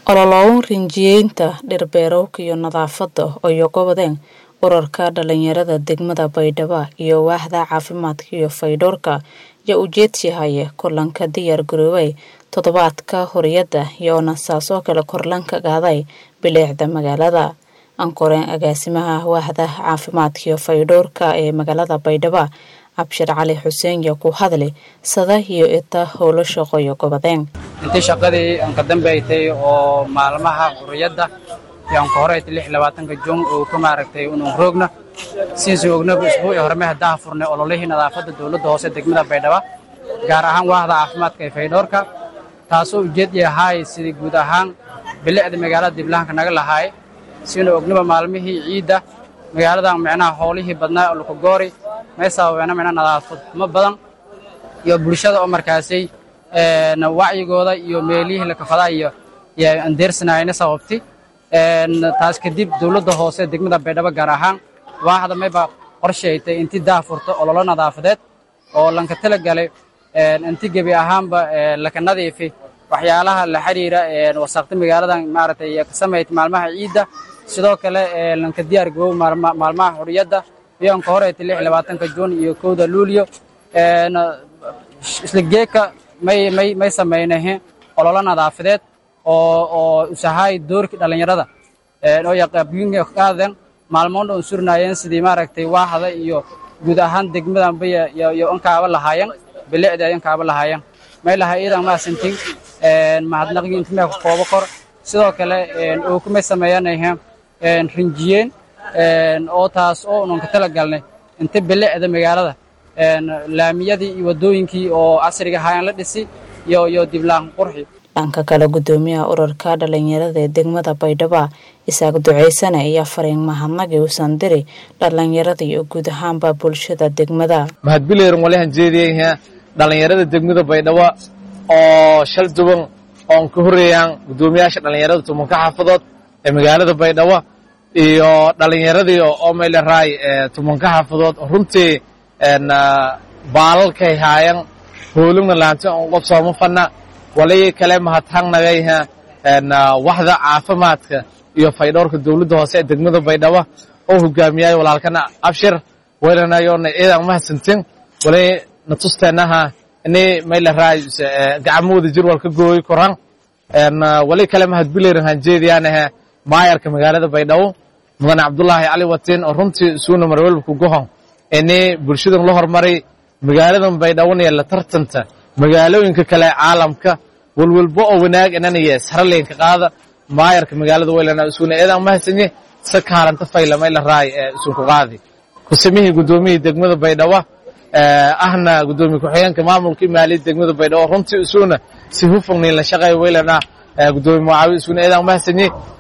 ololowan rinjiyeynta dhirbeerowka iyo nadaafadda oo gobodeen urarka dhalinyarada degmada baydhabo iyo waaxda caafimaadka iyo faydhowrka ayaa ujeedsihaya kulanka diyaar garoobay toddobaadka huriyadda iyoona saasoo kale korlanka qaaday bileecda magaalada ankoreen agaasimaha waaxda caafimaadka iyo faydhowrka ee magaalada baydhabo cabshir cali xuseen yaa ku hadli sada iyo ita howlo shaqoyo gobodeen intii shaqadii aan ka dambaysay oo maalmaha xurriyadda yaan ka horeyta lix labaatanka jun oo ka maaragtay unun roogna siinsi ognaba isbuuci horme haddaan furnay ololihii nadaafadda dowladda hoose degmada baydhaba gaar ahaan waaxda caafimaadka ee faydhoorka taasoo ujeedii ahaay sidii guud ahaan bilicda magaalada diblahanka naga lahaay siina ognaba maalmihii ciidda magaaladan micnaha howlihii badnaa lukagoori may sababeena micna nadaafad xumo badan iyo bulshada oo markaasay wacyigooda iyo meelihii lakafadaa iyo andeersanayna sababti taas kadib dowladda hoose degmada baydhabo gaar ahaan waaxda mayba qorshaytay intii daafurto ololo nadaafadeed oo lanka tala galay inti gebi ahaanba laka nadiifi waxyaalaha la xiriira wasaqta magaaladan maaragtay ka samayta maalmaha ciidda sidoo kale lanka diyaar gabow maalmaha xuriyadda iyoon ka horeyta lix labaatanka juun iyo kowda luulyo isla geeka may may may samaynahe ololo nadaafadeed oo oo usahay doorkii dhallinyarada oo yaqaabiyinka qaadan maalmoon oo surnaayeen sidii maaragtay waaxda iyo guud ahaan degmadanba iyo ankaaba lahaayeen bilicda ankaaba lahaayeen may lahaa iidan maasantin mahadnaqyo intimee ku koobo kor sidoo kale oo kumay sameeyanahe rinjiyeen oo taas oo unan ka tala galnay inta bilicda magaalada laamiyadii iyo waddooyinkii oo casriga ahaayeen la dhisi iyo iyo diblaan qurxi dhanka kale gudoomiyaha urarka dhalinyarada ee degmada baydhabo isaaq duceysane ayaa fariin mahadnaqi uusan diri dhalinyarada iyo guud ahaanba bulshada degmada mahadbileeran walahan jeediyayha dhalinyarada degmada baydhabo oo shal duban oon ka horeeyaan gudoomiyaasha dhalinyarada tumanka xaafadood ee magaalada baydhabo iyo dhalinyaradii oo meylaraay tumanka xaafadood runtii baalalkay haayan hoolugna laanta on qof sooma fanna walay kale mahadhangnagayha waxda caafimaadka iyo faydhowrka dowladda hoose ee degmada baydhabo oo hogaamiyay walaalkana abshir weylanayoona eedan mahadsantin walay natusteenaha ini meylaraay gacmooda jir wal ka gooyi koran walay kale mahadbileerin hanjeediyaanahe maayarka magaalada baydhabo mudane cabdulaahi cali watiin oo runtii isuuna marwelbku gohon ini bulshadan la hormaray magaaladan baydhawonaya la tartanta magaalooyinka kale caalamka walwalbo oo wanaag inanaya saralenka qaada maayarka magaalada weylana isuuna eedan mahadsanye sa kaalanta faylamay la raay ee isunku qaadi kusamihii gudoomiyii degmada baydhabo ahna gudoomiye ku-xigeenka maamulka maaliyadda degmada baydhabo runtii isuuna si hufugnin la shaqeeya weylana gudoomiye mucaawi isuuna eedan mahadsanye